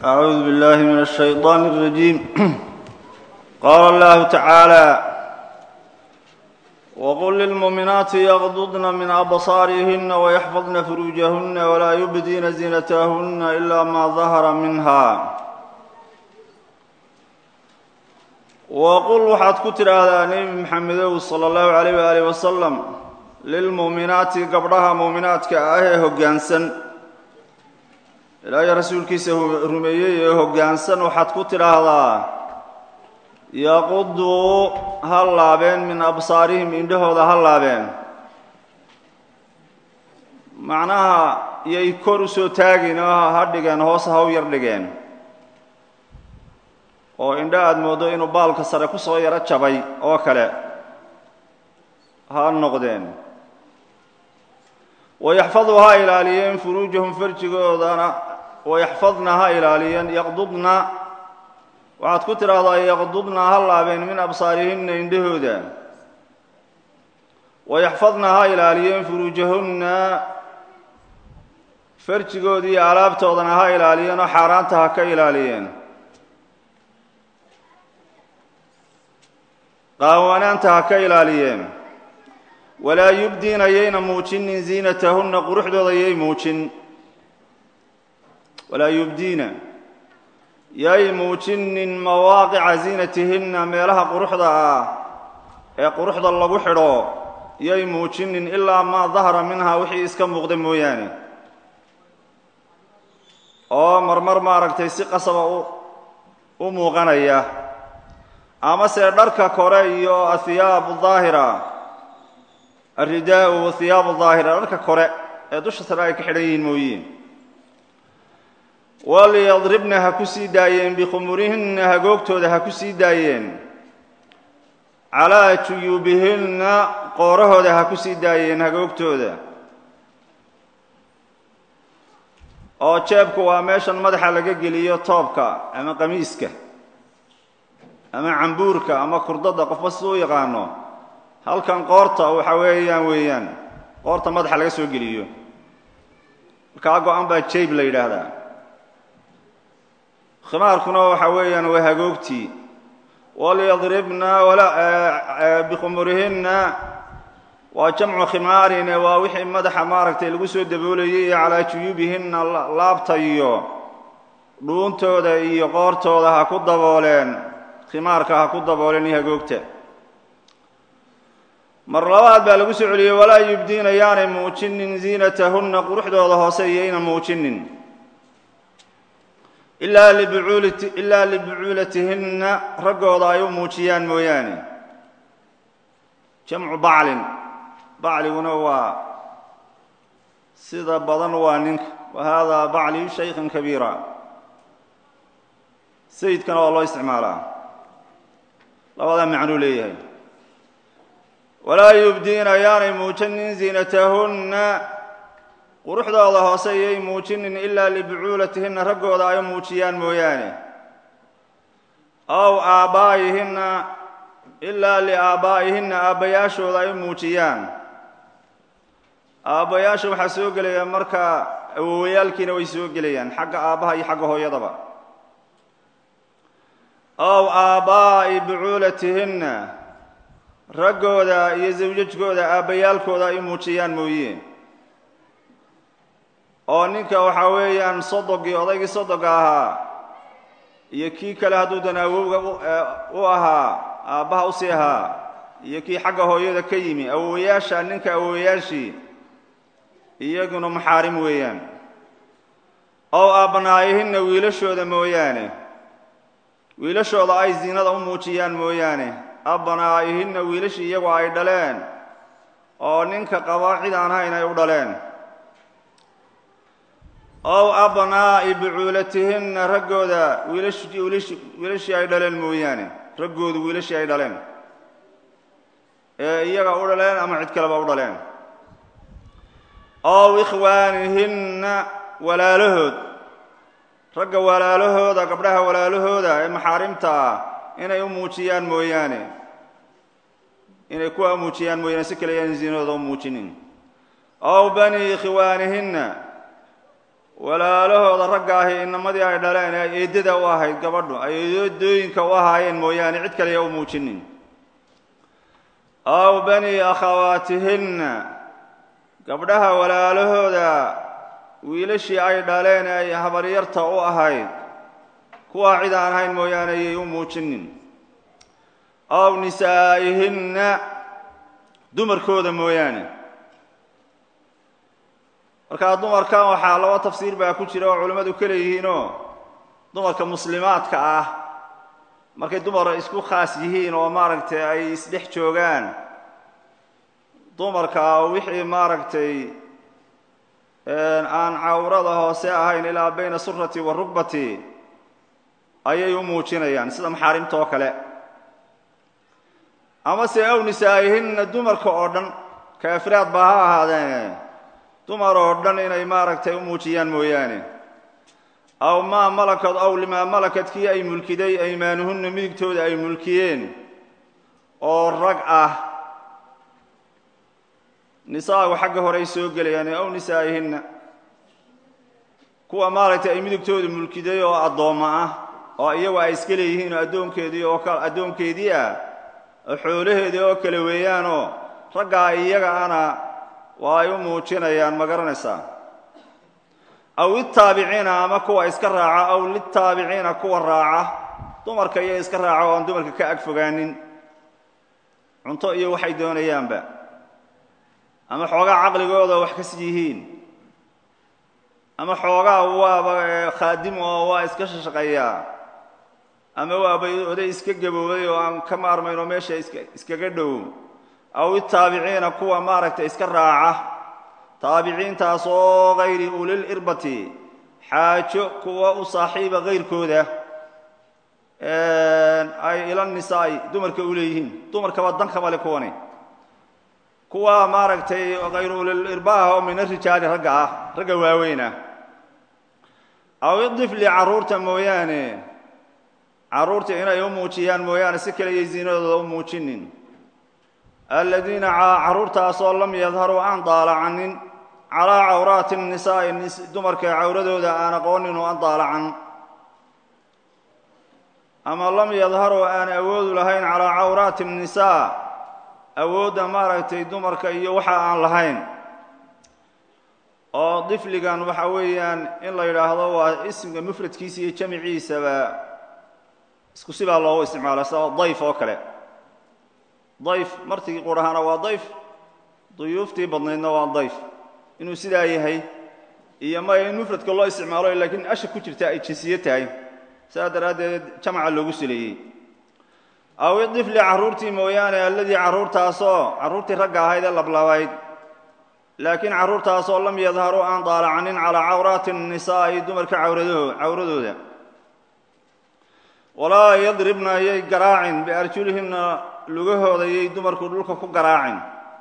أعوذ بالله من الشيطان الرجيم قال الله تعالى وقل للمؤمنات يغضضن من أبصارهن ويحفظن فروجهن ولا يبدين زينتهن إلا ما ظهر منها وqل waxaad ku tidhaahdaa nebi maxamedow salى اllahu عalيyh waalih wasalam lilmu'minaati gabdhaha mu'minaadka ah ee hoggaansan ilaahay rasuulkiisa rumeeyey ee hoggaansan waxaad ku tidhaahdaa yaquduu ha laabeen min absaarihim indhahooda ha laabeen macnaha yay kor u soo taagin oo ha dhigeen hoos ha u yar dhigeen oo indho aada mooddo inuu baalka sare ku soo yaro jabay oo kale ha noqdeen wayaxfaduu ha ilaaliyeen furuujahum farjigoodana wayaxfadna ha ilaaliyeen yaqdudna waxaad ku tidhaahdaa yaqdudna ha laabeen min absaarihinna indhahooda wayaxfadna ha ilaaliyeen furuujahunna farjigoodii alaabtoodana ha ilaaliyeen oo xaaraanta ha ka ilaaliyeen qaawanaanta ha ka ilaaliyeen walaa yubdiina yayna muujinin ziinatahunna quruxdooda yay muujin walaa yubdiina yay muujinin mawaaqica ziinatihinna meelaha quruxda ah ee quruxda lagu xidho yay muujinin ilaa maa dahara minhaa wixii iska muuqda mooyaane oo marmar maaragtay si qasaba u muuqanaya amase dharka kore iyo ahiyaabu daahira alridaau wathiyaabu daahira dharka kore ee dusha sare ay ka xidhan yihiin mooyiin walyadribna ha ku sii daayeen bikhumurihinna hagoogtooda ha ku sii daayeen calaa juyuubihinna qoorahooda ha ku sii daayeen hagoogtooda oo jeebku waa meeshan madaxa laga geliyo toobka ama qamiiska ama cambuurka ama kurdada qofba si u yaqaano halkan qoorta waxa weeyaan weeyaan qoorta madaxa laga soo geliyo markaa go-an baa jayb la yidhaahdaa khimaarkuna waxa weeyaan waa hagoogtii walyadribna bikhumurihinna waa jamcu khimaarine waa wixii madaxa maaragtay lagu soo daboolayay ee calaa juyuubihinna laabta iyo dhuuntooda iyo qoortooda ha ku dabooleen khimaarka ha ku dabooleen iyo hagoogta mar labaad baa lagu soo celiyey walaa yubdiina yaanay muujinin ziinatahunna quruxdooda hoose iyayna muujinin ilaa ilaa libucuulatihinna raggooda ay u muujiyaan mooyaane jamcu baclin bacliguna waa sida badan waa ninka wa haadaa bacli shaykhan kabiira sayidkana waa loo isticmaalaa labadaa macnuu leeyahay walaa yubdiina yaanay muujinin ziinatahunna quruxdooda hoose iyay muujinin ilaa libucuulatihinna raggooda ay muujiyaan mooyaane aw aabbaa'ihinna ilaa liaabbaa'ihinna aabbayaashooda ay muujiyaan aabbayaasha waxaa soo gelaya markaa awowayaalkiina way soo gelayaan xagga aabbaha iyo xagga hooyadaba ow aabbaa'i bucuulatihinna raggooda iyo sawjajkooda aabbayaalkooda ay muujiyaan mooye oo ninka waxaa weeyaan sodogii odaygii sodoga ahaa iyo kii kale hadduudan awowga u ahaa aabbaha usii ahaa iyo kii xagga hooyada ka yimi awowayaasha ninka awowayaashii iyaguna maxaarim weeyaan ow abnaa'ihinna wiilashooda mooyaane wiilashooda ay ziinada u muujiyaan mooyaane abnaa'ihinna wiilashii iyagu ay dhaleen oo ninka qaba cid aan hayn ay u dhaleen ow abnaa'i bucuulatihinna raggooda wiilashii ay dhaleen mooyaane raggoodu wiilashii ay dhaleen ee iyaga u dhaleen ama cid kaleba u dhaleen ow ikhwaanihinna walaalahood ragga walaalahooda gabdhaha walaalahooda ee maxaarimta ah inay u muujiyaan mooyaane inay kuwa muujiyaan mooyaane si kale yaan ziinadooda u muujinin ow bani ikhwaanihinna walaalahooda ragga ahi inamadii ay dhaleen ee eeddada u ahayd gabadhu ay eedooyinka u ahaayeen mooyaane cid kaleya u muujinin aw bani akhawaatihinna gabdhaha walaalahooda wiilashii ay dhaleen ee ay habaryarta u ahayd kuwaa cid aan ahayn mooyaane ayay u muujinin aw nisaa'ihinna dumarkooda mooyaane markaa dumarkan waxaa laba tafsiir baa ku jira oo culimmadu ka leeyihiinoo dumarka muslimaadka ah markay dumar isku khaas yihiin oo maaragtay ay isdhex joogaan dumarka wixii maaragtay aan cawrada hoose ahayn ilaa bayna surati wa rugbati ayay u muujinayaan sida maxaarimta oo kale amase aw nisaa'ihinna dumarka oo dhan kaafiraad baa ha ahaadeen dumar oo dhan inay maaragtay u muujiyaan mooyaane aw maa malakad aw limaa malakad kii ay mulkiday aymaanuhunna midigtooda ay mulkiyeen oo rag ah nisaagu xagga hore ay soo gelayaan aw nisaa'ihinna kuwa maaragtay ay midigtooda mulkiday oo addoommo ah oo iyagu ay iska leeyihiin oo addoonkeedii oo addoonkeedii ah oo xoolaheedii oo kale weeyaanoo raggaa iyaga ana waa ay u muujinayaan ma garanaysaa aw litaabiciina ama kuwa iska raaca aw litaabiciina kuwa raaca dumarka iyo iska raaca oo aan dumarka ka ag fogaanin cunto iyo waxay doonayaanba ama xoogaa caqligooda wax kas yihiin ama xoogaa waaba khaadim oo waa iska shaqeeyaa ama waaba oday iska gaboobay oo aan ka maarmayn oo meesha iska iskaga dhow aw itaabiciina kuwa maaragtay iska raaca taabiciintaas oo hayri ulil irbati xaajo kuwa u saaxiiba kayrkooda ay ila nisaa'i dumarka u leeyihiin dumarkaba dan kama le kuwani kuwa maaragtay hayru ulil irbaah oo min arijaali ragga ah ragga waaweynah aw idifli carruurta mooyaane carruurta inay u muujiyaan mooyaane si kale iyo ziinadooda u muujinin aladiina carruurtaasoo lam yadharuu aan daalacanin calaa cawraati nisaa'i dumarka cawradooda aan aqoonin oo aan daalacan ama lam yadharuu aan awoodu lahayn calaa cawraati nisaa awoodda maaragtay dumarka iyo waxa aan lahayn oo difligan waxa weeyaan in la yidhaahdo waa ismka mufradkiisa iyo jamiciisaba isku sibaa loogu isticmaala sida dayf oo kale dayf martigii qurahana waa dayf duyuuftii badnaydna waa dayf inuu sidaa yahay iyo maya in mufradka loo isticmaalo laakiin asha ku jirta ay jinsiye tahay sidaa daraaddeed jamaca loogu sileeyey aw idifli carruurtii mooyaane alladii carruurtaasoo carruurtii ragga ahayd ee lablabayd laakiin carruurtaasoo lam yadharuu aan daalacanin calaa cawraati nisaa'i dumarka cawradooda walaa yadribna yay garaacin biarjulihinna lugahooda yay dumarku dhulka ku garaacin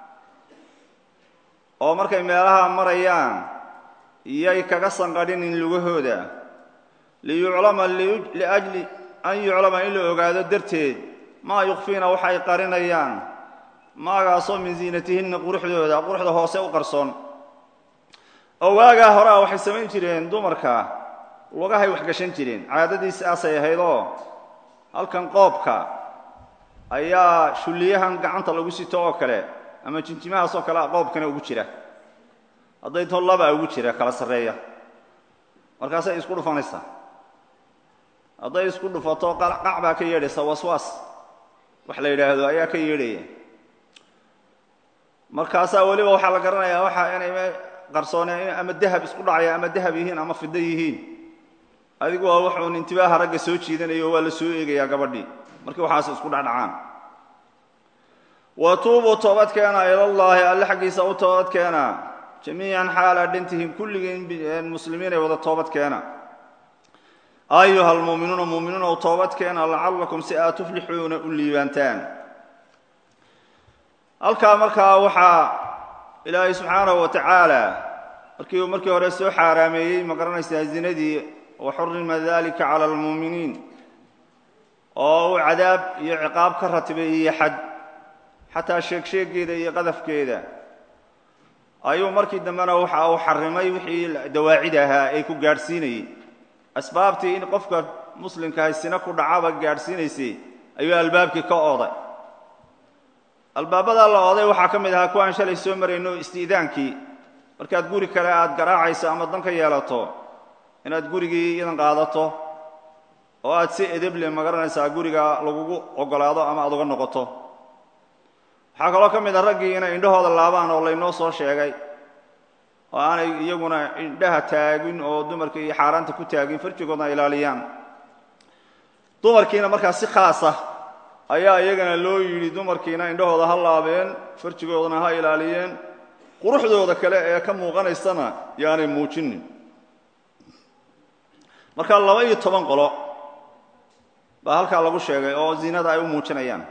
oo markay meelaha marayaan yay kaga sanqadhinin lugahooda liyuclama liajli an yuclama in la ogaado darteed maa yukfiina waxay qarinayaan maagaasoo min ziinatihinna quruxdooda quruxda hoose u qarsoon oo waagaa horea waxay samayn jireen dumarka lugahay wax gashan jireen caadadii sidaasay ahaydoo halkan qoobka ayaa shulliyahan gacanta lagu sito oo kale ama jinjimahaas oo kale qoobkana ugu jira hadday to labaa ugu jira kala sarreeya markaasay isku dhufanaysaa hadday isku dhufato qac baa ka yeedhaysa waswaas wax la yidhaahdo ayaa ka yeedhaya markaasaa weliba waxaa la garanayaa waxa inay qarsooneen ama dahab isku dhacaya ama dahab yihiin ama fido yihiin adigu waa wuxuun intibaaha ragga soo jiidanayo waa la soo eegayaa gabadhii markii waxaas isku dhacdhacaan wa tuubuu toobadkeena ilallaahi alle xaggiisa u toobadkeena jamiican xaala dhantihin kulligiin muslimiin ay wada toobadkeena ayuha almuuminuuna muuminiin ou toobadkeena lacallakum si aad tuflixuuna u liibaantaan halkaa markaa waxaa ilaahay subxaanahu wa tacaala markii uu markii hore soo xaaraameeyey ma garanaysaa zinadii wa xurima dalika cala almuuminiin oo uu cadaab iyo ciqaab ka ratibay iyo xad xataa sheegsheegeeda iyo qadafkeeda ayuu markii dambena waxa uu xarimay wixii dawaacid ahaa ee ku gaadhsiinayey asbaabtii in qofka muslimkahay sina ku dhacaba gaadhsiinaysay ayuu albaabkii ka ooday albaabadaa la ooday waxaa ka mid ahaa kuwaan shalay soo marayno isti'daankii markaad guri kale aad garaacayso ama dan ka yeelato inaad gurigii idan qaadato oo aad si edeble magaranaysaa guriga lagugu ogolaado ama aad uga noqoto waxaa kaloo ka mid a raggii inay indhahooda laabaan oo laynoo soo sheegay oo aanay iyaguna indhaha taagin oo dumarka iyo xaaraanta ku taagin farjigoodna ilaaliyaan dumarkiina markaa si khaasa ayaa iyagana loo yidhi dumarkiina indhahooda ha laabeen farjigoodana ha ilaaliyeen quruxdooda kale ee ka muuqanaysana yaanay muujinin marka laba iyo toban qolo baa halkaa lagu sheegay oo zinada ay u muujinayaan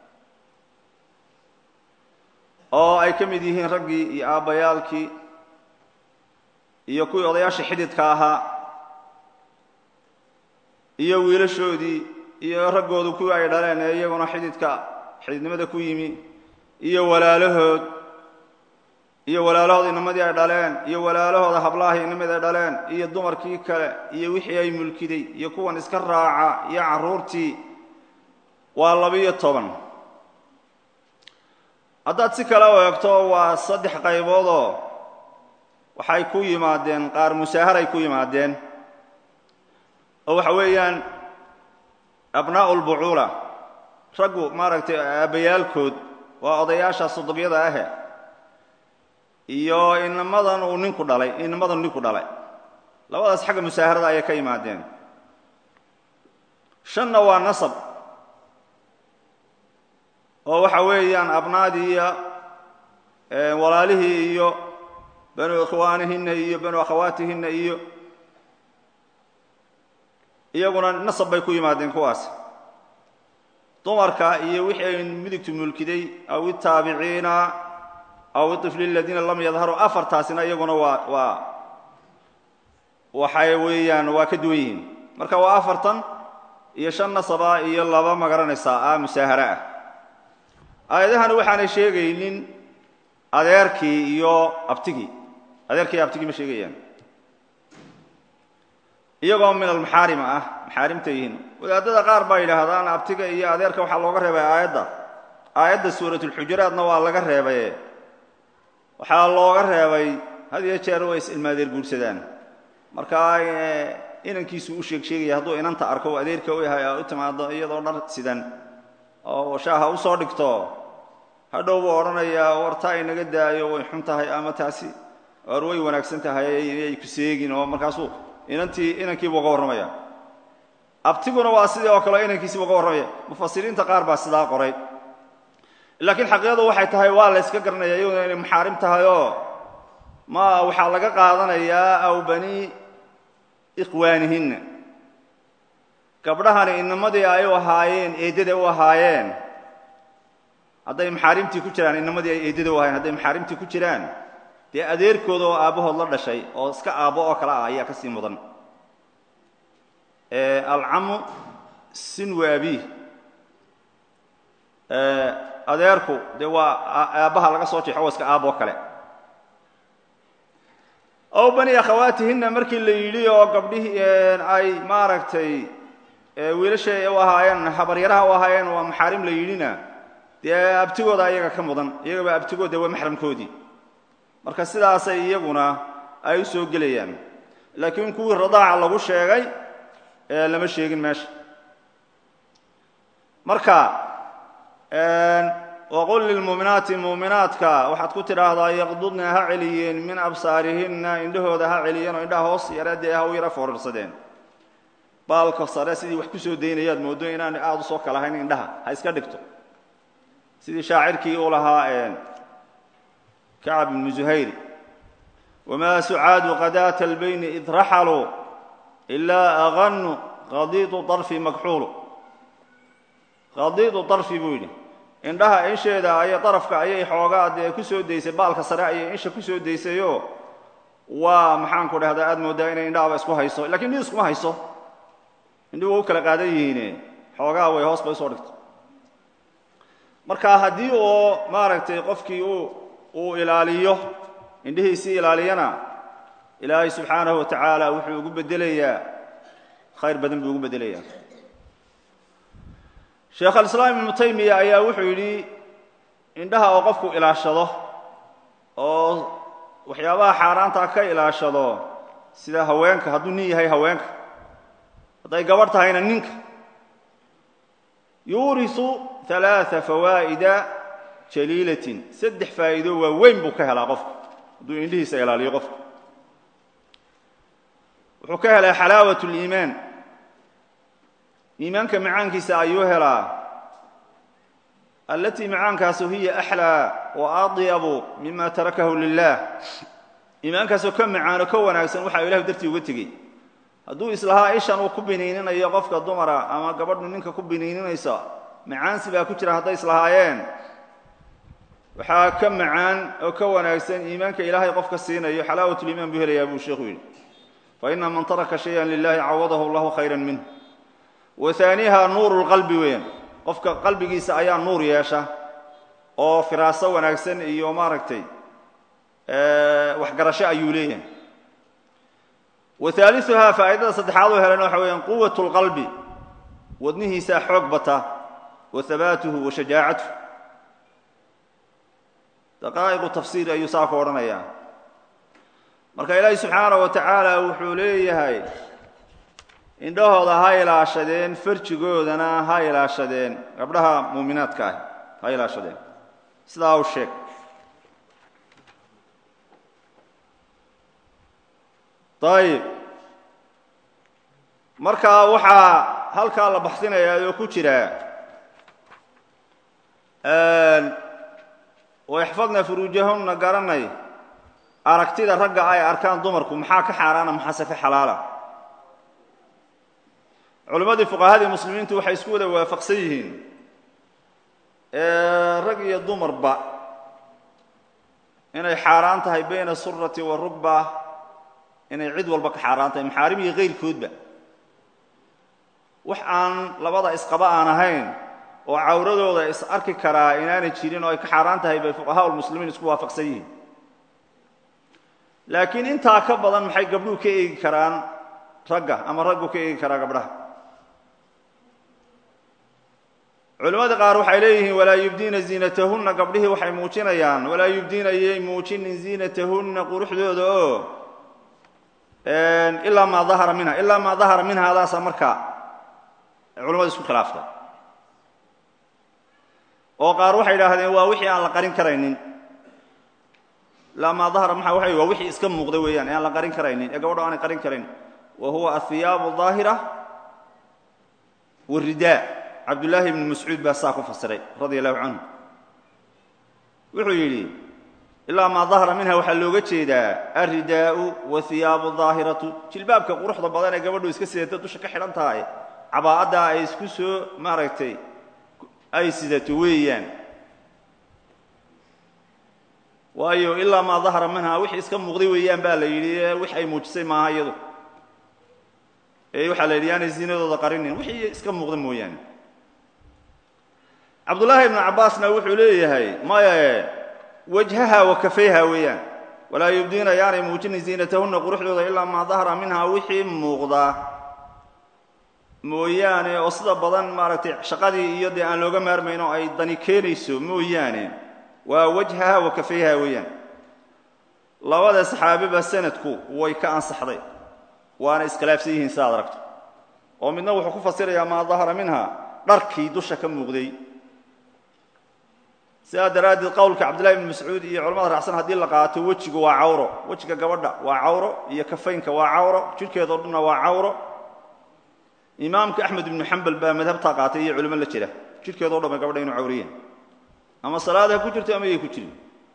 oo ay ka mid yihiin raggii iyo aabbayaalkii iyo kuwii odayaasha xididka ahaa iyo wiilashoodii iyo raggoodu kuwii ay dhaleen ee iyaguna xididka xididnimada ku yimi iyo walaalahood iyo walaalahood inamadii ay dhaleen iyo walaalahooda hablahii inamid ay dhaleen iyo dumarkii kale iyo wixii ay mulkiday iyo kuwan iska raaca iyo carruurtii waa labiyo toban haddaad si kale u eegto waa saddex qayboodoo waxay ku yimaadeen qaar musaaharay ku yimaadeen oo waxa weeyaan abnaa'u lbucuula raggu maaragtay aabbayaalkood waa odayaasha sodobyada ahe iyo inamadan uu ninku dhalay inamadan ninku dhalay labadaas xagga musaaharada ayay ka yimaadeen shanna waa nasab oo waxa weeyaan abnaadii iyo walaalihii iyo banu ikhwaanihinna iyo banu akhawaatihinna iyo iyaguna nasab bay ku yimaadeen kuwaas dumarka iyo wixii ay midigtu mulkiday aw itaabiciina aw iطifli aladiina lam yadharuu afartaasina iyaguna waa waa waxay weeyaan waa ka duwan yihiin marka waa afartan iyo shan nasaba iyo laba magaranaysaa ah musaahara ah aayadahani waxaanay sheegaynin adeerkii iyo abtigii adeerkii iyo abtigii ma sheegayaan iyagoo min almaxaarima ah maxaarimta yihiin wadaadada qaar baa yidhaahdaan abtiga iyo adeerka waxaa looga reebay aayadda aayadda suuratulxujuraatna waa laga reebaye waxaa looga reebay had iyo jeer way is-ilmaadeer guursadaan markaa inankiisu u sheeg sheegaya hadduu inanta arko o adeerka u yahay u timaado iyadoo dhar sidan oo shaaha u soo dhigto hadhow buu odhanayaa wartaa inaga daayo way xun tahay ama taasi war way wanaagsan tahay inay ku seegin oo markaasuu inantii inankiibuu uga warramaya abtiguna waa sidii oo kale inankiisiibu uga warramaya mufasiriinta qaar baa sidaa qoray laakiin xaqiiqadu waxay tahay waa la yska garanaya iyaduna inay maxaarim tahayoo ma waxaa laga qaadanayaa aw bani ikhwaanihinna gabdhahani inamadii ay u ahaayeen eeddada u ahaayeen hadday maxaarimtii ku jiraan inamadii ay eeddada u ahaayeen hadday maxaarimtii ku jiraan dee adeerkooda oo aabbahood la dhashay oo iska aabbo oo kale ah ayaa ka sii mudan alcamu sinwa abiih adeerku dee waa aabbaha laga soo jeexo oo iska aaboo kale ow bani akhawaatihinna markii la yidhi oo gabdhihii ay maaragtay wiilashay u ahaayeen habaryaraha u ahaayeen waa maxaarim la yidhina dee abtigooda iyaga ka mudan iyagaba abtigood dee waa maxramkoodii marka sidaasay iyaguna ay u soo gelayaan laakiin kuwii radaaca lagu sheegay lama sheegin meesha marka waqul lilmuuminaati muuminaadka waxaad ku tidhaahdaa yaqdudna ha celiyeen min absaarihinna indhahooda ha celiyeen oo indhaha hoos yaradee ha u yara foorarsadeen baalka sare sidii wax ku soo daynayaad moodo inaan aada u soo kalahayn indhaha ha iska dhigto sidii shaacirkii uu lahaa kacab ibnu zuhayri wamaa sucaadu qadaata albayni id raxaluu ilaa aganu qadiidu darfi makxuulu qadiidu darfi buu yidhi indhaha insheeda ayay darafka ayay xoogaa dee ku soo daysay baalka sare ayay insha ku soo daysayoo waa maxaanku dhahdaa aad mooddaa inay indhahaba isku hayso lakiin indhihi iskuma hayso indhihi waa u kala qaadan yihiine xoogaa way hoos bay usoo dhigto marka haddii uu maaragtay qofkii uu uu ilaaliyo indhihiisii ilaaliyana ilaahay subxaanahu wa tacaala wuxuu ugu bedelayaa khayr badan buu ugu bedelayaa sheekh alislaam ibnu taymiya ayaa wuxuu yidhi indhaha oo qofku ilaashado oo waxyaabaha xaaraantaa ka ilaashado sida haweenka hadduu nin yahay haweenka hadday gabadh tahayna ninka yuurisu alaaa fawaa'ida jaliilatin saddex faa'iido waa weyn buu ka helaa qofku hadduu indhihiisa ilaaliyo qofku wuxuu ka helaa xalaawat liimaan iimaanka macaankiisa ayuu helaa alatii macaankaasu hiya axlaa wa adyabu mima tarakahu lilah iimaankaasoo ka macaano ka wanaagsan waxaa ilahu dartii uga tegey hadduu islahaa ishan uu ku biniininayo qofka dumara ama gabadhu ninka ku biniininaysa macaansi baa ku jira hadday islahaayeen waxaa ka macaan oo ka wanaagsan iimaanka ilaahay qofka siinayo xalaawatuliimaan buu helayaa buu sheekhu yidhi faina man taraka shayan lilahi cawadahu allahu khayra minh wa haaniha nuuru lqalbi weeyaan qofka qalbigiisa ayaa nuur yeesha oo firaaso wanaagsan iyo maaragtay waxgarasho ayuu leeyahay wa haaliuhaa faa'idada saddexaad oo helana waxa weeyaan quwat lqalbi wadnihiisaa xoog bata wa habaatuhu wa shajaacatuh daqaa'iqu tafsiir ayuu saa ku odhanayaa marka ilaahi subxaana wa tacaala wuxuu leeyahay indhahooda ha ilaashadeen farjigoodana ha ilaashadeen gabdhaha muuminaadka ah ha ilaashadeen sidaa u sheeg ayib marka waxaa halkaa la baxsinayaa oo ku jira waixfadna furuujahunna garanay aragtida ragga ay arkaan dumarku maxaa ka xaaraana maxaase ka xalaala culimmadii fuqahadii muslimiintu waxay isku wada waafaqsan yihiin rag iyo dumarba inay xaaraan tahay bayna surati wa rugba inay cid walba ka xaaraan tahay maxaarim iyo kayrkoodba wax aan labada isqaba aan ahayn oo cawradooda is arki karaa inaanay jirin oo ay ka xaaraan tahay bay fuqahaa lmuslimiin isku waafaqsan yihiin laakiin intaa ka badan maxay gabdhuhu ka eegi karaan ragga ama raggu ka eegi karaa gabdhaha culimmada qaar waxay leeyihiin walaa yubdiina ziinatahunna gabdhihii waxay muujinayaan walaa yubdiina yay muujinin ziinatahunna quruxdooda oo ilaa maa dahara minha ilaa maa dahara minhaadaasa markaa culimmada isku khilaaftay oo qaar waxay idhaahdeen waa wixii aan la qarin karaynin ilaa maa dahara maa waa waa wixii iska muuqda weeyaan ee aan la qarin karaynin ee gabadho aanay qarin karin wa huwa ahiyaabu daahira waridaa cabdullaahi ibnu mascuud baa saa ku fasiray radia allahu canhu wuxuu yidhi ilaa maa dahara minha waxaa looga jeedaa alridaa'u wahiyaabu daahiratu jilbaabka quruxda badan ee gabadhu iska sidata dusha ka xidhan tahay cabaa'addaa ay isku soo maaragtay ay sidato weeyaan waayo ilaa maa dahara minha wixii iska muuqday weeyaan baa la yidhi wix ay muujisay maaha iyadu ee waxaa la yidhi yaanay ziinadooda qarinin wixii iska muuqda mooyaane cabdullaahi ibnu cabbaasna wuxuu leeyahay maye wajhaha wa kafayha weeyaan walaa yubdiina yaanay muujinin ziinatahunna quruxdooda ilaa maa dahara minha wixii muuqda mooyaane oo sida badan maaragtay shaqadii iyo dee aan looga maarmayn oo ay dani keenayso mooyaane waa wajhaha wa kafayha weeyaan labada saxaabiba sanadku way ka ansaxday waana iskhilaafsan yihiin sidaad aragto oo midna wuxuu ku fasirayaa maa dahara minha dharkii dusha ka muuqday sidaa daraaddeed qowlka cabdillahi ibni mascuud iyo culamada raacsan haddii la qaato wejigu waa cawro wejiga gabadha waa cawro iyo kafaynka waa cawro jidhkeedao dhanna waa cawro imaamka axmed ibnu xambal baa madhabtaa qaatay iyo culimo la jira jidhkeedao dhan ba gabadha inu cawriyeen ama salaad ha ku jirto ama yay ku jirin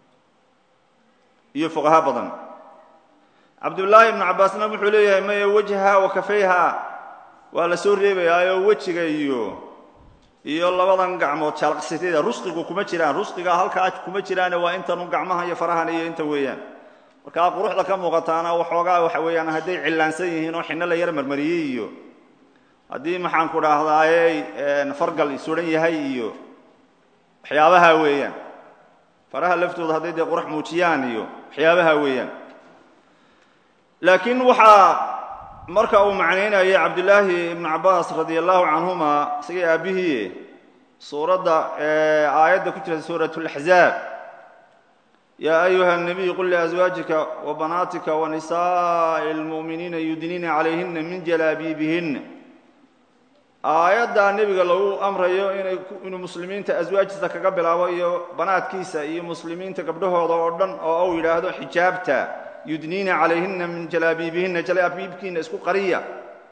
iyo fuqaha badan cabdullaahi ibnu cabbaasna wuxuu leeyahay maya wajha wa kafayha waa la soo reebayaayoo wejiga iyo iyo labadan gacmood jaalqsityada rusqigu kuma jiraan rusqiga halkaa kuma jiraane waa intanu gacmaha iyo farahan iyo inta weeyaan markaa quruxda ka muuqataana waxoogaa waxa weeyaan hadday cillaansan yihiin oo xinno la yar marmariyey iyo haddii maxaan ku dhaahdaaye fargal suran yahay iyo waxyaabaha weeyaan faraha laftooda hadday dee qurux muujiyaan iyo waxyaabaha weeyaan laakiin waxaa marka uu macnaynayay cabdillaahi ibnu cabbaas radi allahu canhuma isagii aabbihii suuradda aayadda ku jirta suurat اlaxzaab yaa ayuha الnabiy qul liazwaajika wabanaatika wanisaaءi اlmu'miniina yudniina calayhina min jalaabiibihina aayaddaa nebiga lagu amrayo inay inuu muslimiinta aswaajtiisa kaga bilaabo iyo banaadkiisa iyo muslimiinta gabdhahooda oo dhan oo uu yidhaahdo xijaabta yudniina calayhina min jalaabiibihina jalaabiibkiina isku qariya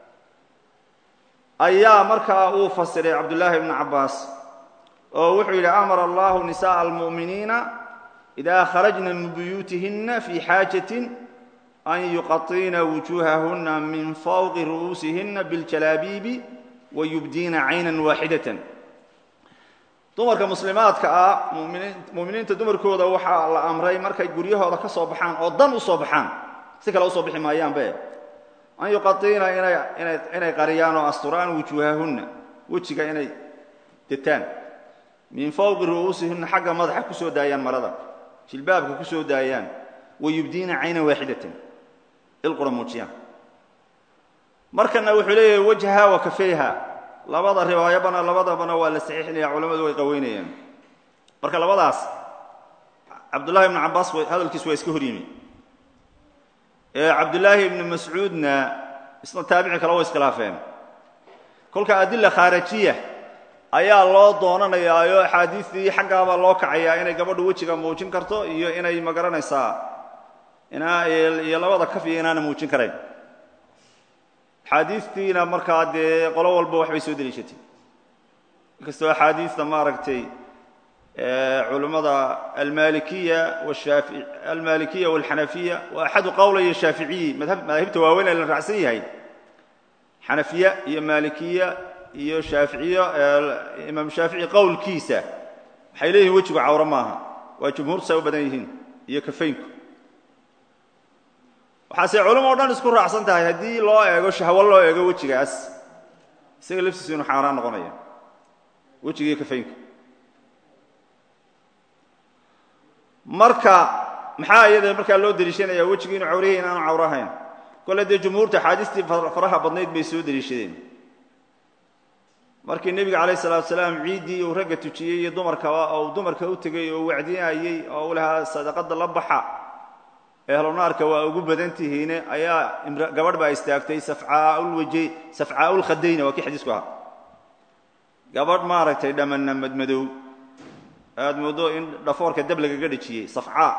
ayaa markaa uu fasiray cabdullaahi ibnu cabbaas oo wuxuu yidhi amara allahu nisaءa almu'miniina ida kharajna min buyuutihina fi xaajatin an yuqaطiina wujuuhahuna min fawqi ru'uusihina biاljalaabiibi wayubdiina caynan waaxidatan dumarka muslimaadka ah muminiinta dumarkooda waxaa la amray markay guryahooda ka soo baxaan oo dan u soo baxaan si kale usoo bixi maayaanbe an yuqaiina inay qariyaan oo asturaan wujuuhahunna wejiga inay detaan min fawqi ru'uusihina xagga madaxa ku soo daayaan marada jilbaabka ku soo daayaan wayubdiina caynan waaxidatan ilqura muujiyaan markana wuxuu leeyahay wajha wa kafeyha labada riwaayabana labadabana waa la saxiixinaya culamadu way qaweynayaan marka labadaas cabdullahi ibnu cabbaas hadalkiisu waa iska hor yimi cabdullaahi ibnu mascuudna isna taabici kale way iskhilaafeen kolka adila khaarajiya ayaa loo doonanayaayo axaadiistii xaggaabaa loo kacayaa inay gabadhu wejiga muujin karto iyo inay magaranaysaa iyo labada kaf iyo inaana muujin karayn axaadiistiina markaa dee qolo walba waxbay soo deliishatay inkastoo axaadiista maaragtay culummada almalikiya washaafi almalikiya walxanafiya waa axadu qowlaya shaaficiyi madaahibta waaweyn ee la raacsan yahay xanafiya iyo maalikiya iyo shaaficiyo imaam shaafici qowlkiisa waxay leeyihin wejigu cawro maaha waa jumhuurtu say u badan yihiin iyo kafaynku waxaase culamo o dhan isku raacsan tahay haddii loo eego shahwo loo eego wejigaas isaga laftiisu inuu xaaraan noqonaya wejiga iyo kafaynka marka maxaa iyada markaa loo deliishanaya wejigi inuu cawryahay in aanu cawro ahayn kole dee jumhuurta axaadiistii faraha badnayd bay soo deliishadeen markii nebiga calayh salatu salaam ciiddii uu ragga tujiyey iyo dumarkaba oo dumarka u tegey oo wacdinayey oo u lahaa sadaqadda la baxa ehlunaarka waa ugu badan tihiine ayaa gabadh baa istaagtay safcaaulwaje safcaaulkhadayna waa kii xadiisku ahaa gabadh maaragtay dhammanna madmadow aad mooddo in dhafoorka dab lagaga dhejiyey safcaa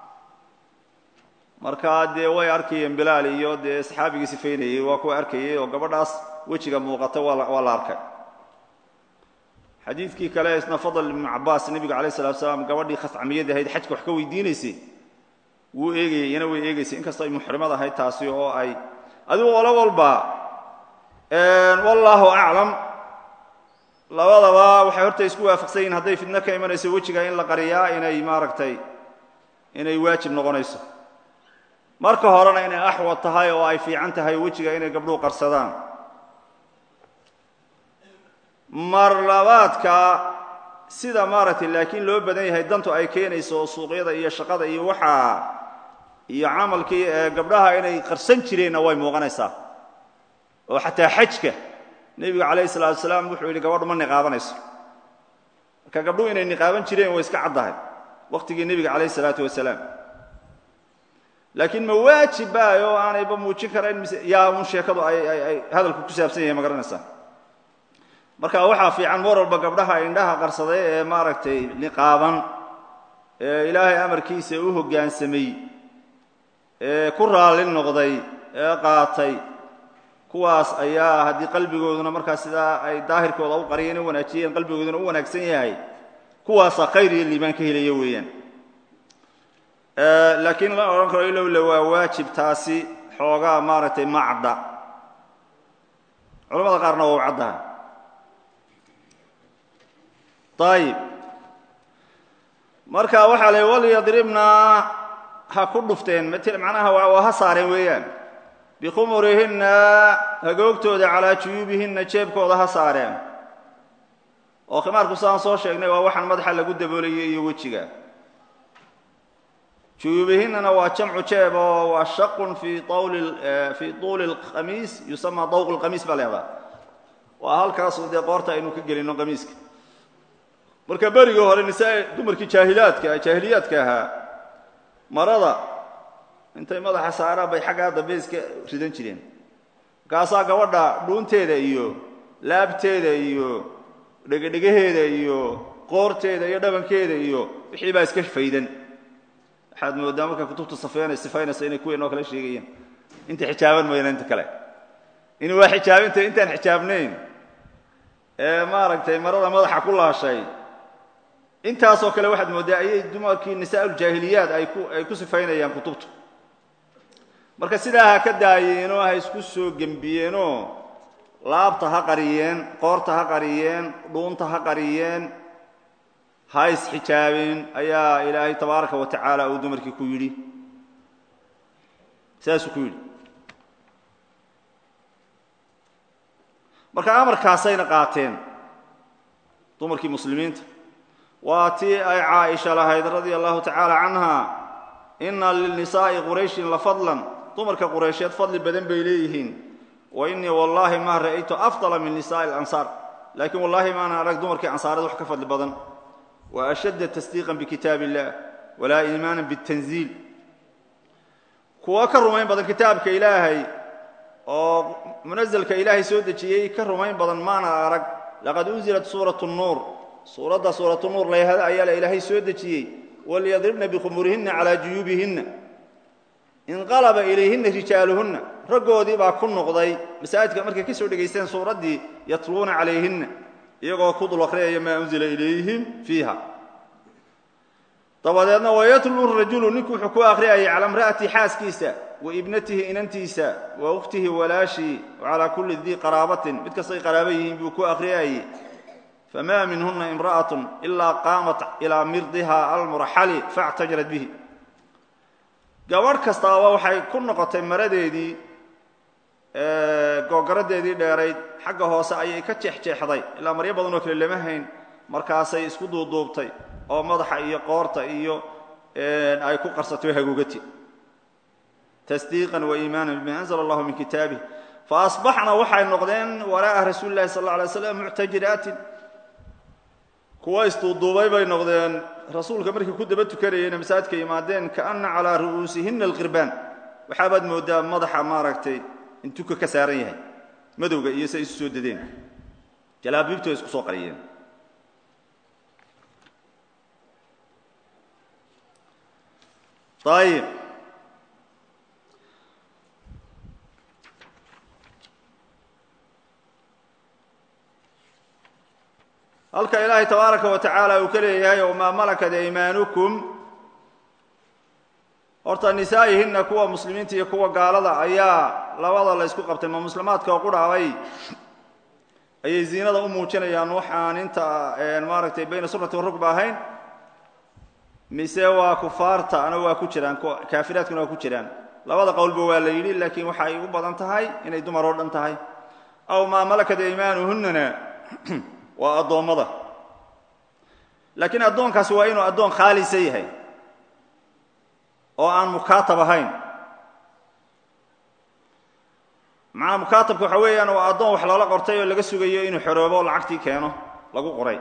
markaa dee way arkayeen bilaal iyo dee saxaabigii sifaynayey waa kuwa arkayey oo gabadhaas wejiga muuqata waa la arkay xadiidkii kale isna fadl ibnu cabaas nebigu alayh salatu salaam gabadhii khascamiyad ahayd xajka wax ka weydiinaysay wuu eegayey iyana way eegaysay inkastoo ay muxrimad ahayd taasi oo ay adigu olo walba wallaahu aclam labadaba waxay horta isku waafaqsan yihin hadday fidno ka imanayso wejiga in la qariyaa inay maaragtay inay waajib noqonayso marka horena inay axwad tahay oo ay fiican tahay wejiga inay gabdhuhu qarsadaan mar labaadka sida maaragtay laakiin loo badan yahay dantu ay keenayso suuqyada iyo shaqada iyo waxaa iyo camalkii ee gabdhaha inay qarsan jireenna way muuqanaysaa oo xataa xajka nebigu calayhi salaatu salaam wuxuu yidhi gabadhu ma niqaabanayso marka gabdhuhu inay niqaaban jireen way iska caddahay waqtigii nebiga calayhi salaatu wasalaam laakiin ma waajib baay oo aanayba muujin karayn mise yaa un sheekadu ay ay hadalku ku saabsan yahay ma garanaysaa marka waxaa fiican mar walba gabdhaha indhaha qarsaday ee maaragtay niqaaban ee ilaahay amarkiisa u hoggaansamay ee ku raalli noqday ee qaatay kuwaas ayaa haddii qalbigooduna markaa sidaa ay daahirkooda u qariyeen u wanaajiyeen qalbigooduna u wanaagsan yahay kuwaasaa khayr iyo liibaan ka helaya weeyaan laakiin la odhan karo ilowle waa waajib taasi xoogaa maaragtay ma cadda culamada qaarna waa u caddaha ayib marka waxaa la walyadribna ha ku dhufteen macnaha waa ha saareen weeyaan bikhumurihinna hagoogtooda calaa juyuubihinna jeebkooda ha saareen oo khimaarku saan soo sheegnay waa waxaan madaxa lagu daboolayay iyo wejiga juyuubihinnana waa jamcu jeeb oo waa shaqun fii tawli fii tuuli lqamiis yusamaa dawq lqamiis baa leedaa waa halkaasu dee qoorta aynu ka gelino qamiiska marka berigii hore nisaa dumarkii jaahilaadka jaahiliyaadka ahaa marada intay madaxa saaraan bay xaggaa dambe iska ridan jireen markaasaa gabadha dhuunteeda iyo laabteeda iyo dhegedhegaheeda iyo qoorteeda iyo dhabankeeda iyo wixii baa iska faydan waxaad moodaa marka kutubta safeynay sifaynaysa inay kuween oo kale sheegayaan inta xijaaban mayna inta kale in waa xijaabinta intaan xijaabnayn ee maaragtay marada madaxa ku laashay intaasoo kale waxaad mooddaa ayay dumarkii nisaa'uljaahiliyaad ay ku ay ku sifaynayaan kutubtu marka sidaa ha ka daayeenoo ha isku soo gembiyeenoo laabta ha qariyeen qoorta ha qariyeen dhuunta ha qariyeen ha isxijaabeen ayaa ilaahay tabaaraka wa tacaala uu dumarkii ku yidhi saasuu ku yidhi marka amarkaasayna qaateen dumarkii muslimiinta waa tii ay caaisha lahayd radia allahu tacaala canha ina lilnisaa'i qurayshin la fadlan dumarka quraysheed fadli badan bay leeyihiin wa innii wallaahi maa ra'aytu afdala min nisaa'i alansaar laakiin wallaahi maana arag dumarkii ansaareed wax ka fadli badan wa ashadda tasdiiqan bikitaab illah walaa iimaanan bitanziil kuwa ka rumayn badan kitaabka ilaahay oo munazelka ilaahay soo dejiyey ka rumayn badan maana arag laqad unzilat suuratu nuur suuradda suuratu nuur layhada ayaa la ilaahay soo dejiyey walyadribna bikhumurihinna calaa juyuubihinna inqalaba ilayhinna rijaaluhunna raggoodii baa ku noqday masaajidka markay ka soo dhegaysteen suuraddii yatluuna calayhinna iyagoo ku dul akhriyaya maa unzila ilayhim fiiha dabadeedna wayatluu rajulu ninku wuxuu ku akhriyayay cala imra'ati xaaskiisa wa ibnatihi inantiisa wa ukhtihi walaashii wacalaa kulli dii qaraabatin mid kastay qaraaba yihiin buu ku akhriyayay famaa minhuna imra'atun ilaa qaamat ilaa mirdiha almuraxali faactajarat bihi gabadh kastaaba waxay ku noqotay maradeedii googaradeedii dheerayd xagga hoose ayay ka jeexjeexday ilaa maryo badan oo kale lama hayn markaasay isku duuduubtay oo madaxa iyo qoorta iyo ay ku qarsatay hagoogati tasdiiqan wa iimaanan bima anzla allahu min kitaabih faasbaxna waxay noqdeen waraa'a rasuuli lahi sal alla alay slam muctajiraatin kuwa isduuduubay bay noqdeen rasuulka markii ku daba tukanayeyna masaajidka yimaadeen kaana calaa ru'uusihina alqirbaan waxaabaad mooddaa madaxa maaragtay in tuka ka saaran yahay madowga iyo say isu soo dadeen jalaabiibtu ay isku soo qariyeen ayib halka ilaahay tabaaraka wa tacaala uu ka leeyahay wamaa malakat aymaanukum horta nisaa'ihinna kuwa muslimiinta iyo kuwa gaalada ayaa labada la ysku qabtay ma muslimaadka oo qudhaabay ayay ziinada u muujinayaan waxaan inta maaragtay bayna sunnati warugba ahayn mise waa kufaarta ana waa ku jiraan kaafiraadkuna waa ku jiraan labada qowlba waa la yidhi laakiin waxay u badan tahay inay dumar oo dhan tahay aw maa malakat aymaanuhunnana waa addoommada laakiin addoonkaasi waa inuu addoon khaalisa yahay oo aan mukaatab ahayn macnaa mukaatabka waxa weeyaan waa addoon wax loola qortay oo laga sugayo inuu xoroobo oo lacagtii keeno lagu qoray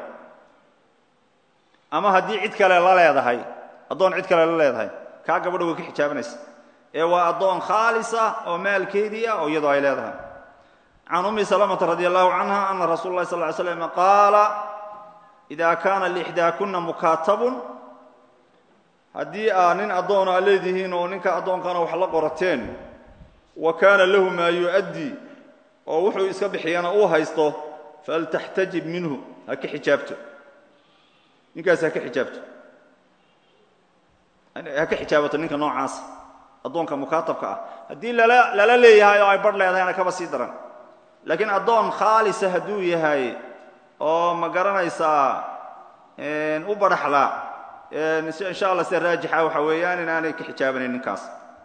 ama haddii cid kale la leedahay addoon cid kale la leedahay kaa gabadha way ka xijaabanaysa ee waa addoon khaalisa oo maalkeedii ah oo iyadoo ay leedahay can ummi salamata radi allahu canha ana rasuula اlahi sal ly slam qaala ida kaana lixdaakuna mukaatabun haddii aa nin addoon aa leedihiin oo ninka addoonkana wax la qorateen wa kaana lahu maa yu'addi oo wuxuu iska bixiyana uu haysto faltaxtajib minhu ha ka xijaabto ninkaas ha ka xijaabto ha ka xijaabato ninka noocaas addoonka mukaatabka ah haddii lala lala leeyahay oo ay barh leedahayna kaba sii daran laakiin addoon khaalisa hadduu yahay oo ma garanaysaa u badhaxla insha allah sida raajixa waxa weeyaan inaanay ka xijaabanayn ninkaas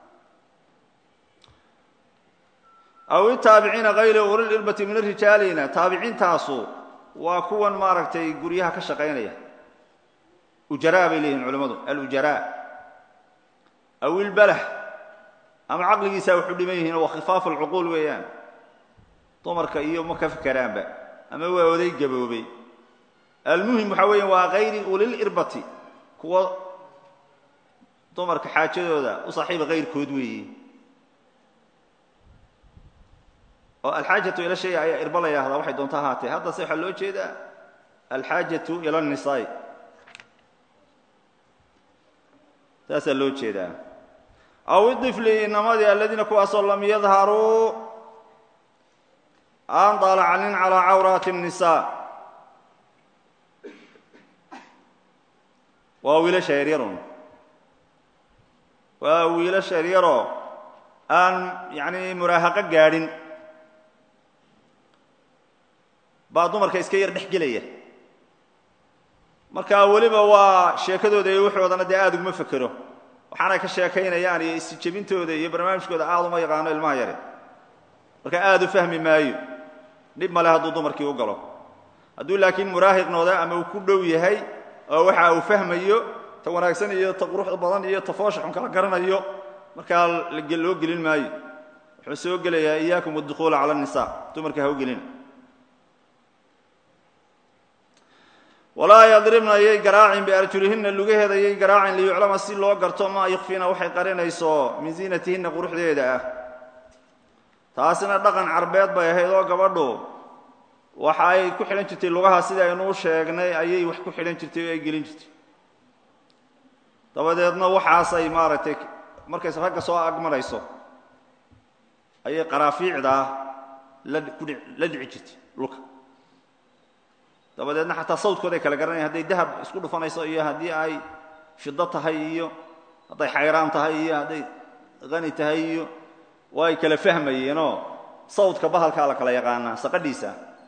aw itaabiciina hayri ulil irbati min arijaalina taabiciintaasu waa kuwan maaragtay guryaha ka shaqaynaya ujaraa bay leeyihin culimmadu alujaraa aw ilbalah ama caqligiisaa waxu dhiman yihiin waa khifaafu alcuquul weeyaan dumarka iyo ma ka fikeraanba ama waa oday gaboobay almuhim waxaa weeya waa kayri ulil irbati kuwa dumarka xaajadooda u saaxiiba kayrkood weeye oo alxaajatu ila shay ayaa irba la yidhahdaa waxay doonto ahaatee haddase waxaa loo jeedaa alxaajatu ila nisaai taasaa loo jeedaa aw idifli inamadii aladiina kuwaasoo lam yadharuu aan daalacanin calaa cawraati الnisaa waa wiilasha yaryarun waa wiilasha yaryaroo aan yani muraahaqo gaadhin baa dumarka iska yar dhex gelaya marka weliba waa sheekadooda iyo waxoodana dee aada uguma fekero waxaanay ka sheekaynayaan iyo isjebintooda iyo barnaamijkooda aada uma yaqaano ilmaha yare marka aada u fahmi maayo dhib male hadduu dumarkii u galo hadduu laakiin muraahiqnooda ama uu ku dhow yahay oo waxa uu fahmayo ta wanaagsan iyo ta quruxda badan iyo ta foosha xun kala garanayo markaa loo gelin maayo wuxuu soo gelayaa iyaakum adukhuula cala الnisa dumarka ha u gelina walaa yadribna yay garaacin biarjulihinna lugaheeda yay garaacin liyuclama si loo garto maa yukfiina waxay qarinayso min ziinatihinna quruxdeeda ah taasina dhaqan carbeed bay ahayd oo gabadhu waxa ay ku xidhan jirtay lugaha sida aynuu sheegnay ayay wax ku xidhan jirtay oo ay gelin jirtay dabadeedna waxaasay maaragtay markays ragga soo agmarayso ayay qaraafiicdaa la kudhi la dhici jirtay dhulka dabadeedna xataa sawdkooday kala garanayan hadday dahab isku dhufanayso iyo haddii ay fido tahay iyo hadday xayraan tahay iyo hadday qani tahay iyo waa ay kala fahmayeenoo sawdka bahalkaa la kala yaqaanaa saqadhiisa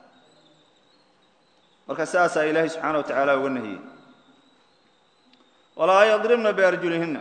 marka saasaa ilaahay subxaana wa tacaala uga nahiyey walaa yadribna biarjulihinna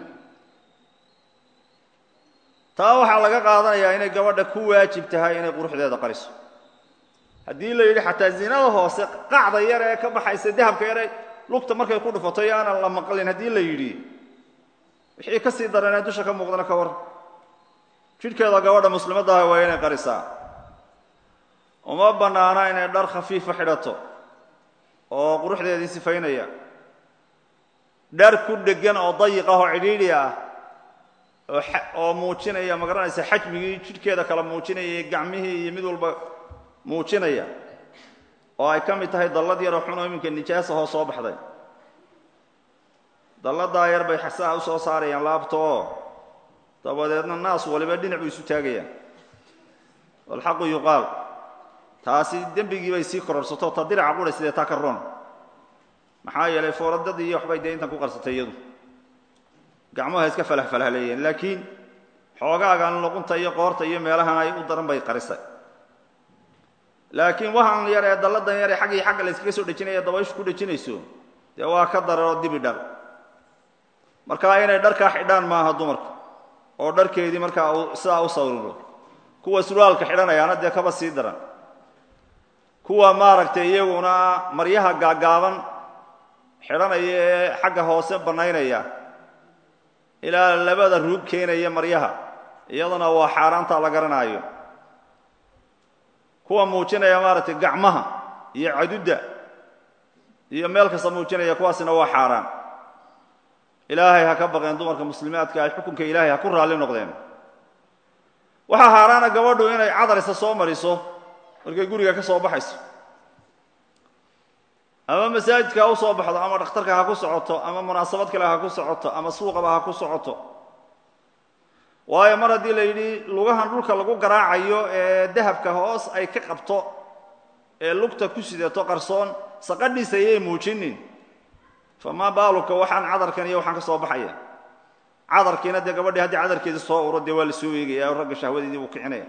taa waxaa laga qaadanayaa inay gabadha ku waajib tahay inay quruxdeeda qariso haddii la yidhi xataa zinada hoose qacda yar ee ka baxaysa dahabka yare lugta markay ku dhufato iyo aanan la maqlin haddii la yidhi wixii ka sii daranee dusha ka muuqdana ka war jidhkeeda gabadha muslimaddaah waa inay qarisaa uma bannaana inay dhar khafiifa xidhato oo quruxdeedii sifaynaya dhar ku dheggan oo dayiq ah oo cidhiidhi ah oo oo muujinaya ma garanaysa xajmigii jidhkeeda kala muujinaya iyo gacmihii iyo mid walba muujinaya oo ay ka mid tahay dallad yaroo xunoo iminka nijaasahoo soo baxday dalladaa yar bay xasaa u soo saarayaan laabta oo dabadeedna naas waliba dhinacuu isu taagayaan walxaqu yuqaal taasi dembigii bay sii kororsato ta diraca qura sidee taa ka roon maxaa yeelay fooradadii iyo waxbay dee intan ku qarsatay iyadu gacmuha iska falahfalahleeyeen laakiin xoogaagan luqunta iyo qoorta iyo meelahan ay u daran bay qarisay laakiin waxaan yar ee dalladan yar ee xagg iyo xagga la yskaga soo dhejinaya dabayshu ku dhejinayso dee waa ka dararoo dibi dhar markaa inay dharkaa xidhaan maaha dumarku oo dharkeedii markaa sidaa u sawriro kuwa surwaalka xidhanayaana dee kaba sii daran kuwa maaragtay iyaguna maryaha gaaggaaban xidhanaya ee xagga hoose bannaynaya ilaa labada ruug keenaya maryaha iyaduna waa xaaraanta la garanaayo kuwa muujinaya maaragtay gacmaha iyo cadudda iyo meel kasta muujinaya kuwaasina waa xaaraan ilaahay ha ka baqeen dumarka muslimaadka ay xukunka ilaahay ha ku raalli noqdeen waxaa haaraana gabadhu inay cadarisa soo mariso markay guriga ka soo baxayso ama masaajidka ha u soo baxdo ama dhakhtarka ha ku socoto ama munaasabad kale ha ku socoto ama suuqaba ha ku socoto waayo mar haddii la yidhi lugahan dhulka lagu garaacayo ee dahabka hoos ay ka qabto ee lugta ku sidato qarsoon saqadhiisa ayay muujinin famaa baaluka waxaan cadarkan iyo waxaan ka soo baxaya cadarkiina dee gabadhii haddii cadarkeedii soo uro dee waa la soo eegaya oo ragga shahwadeedii buu kicinaya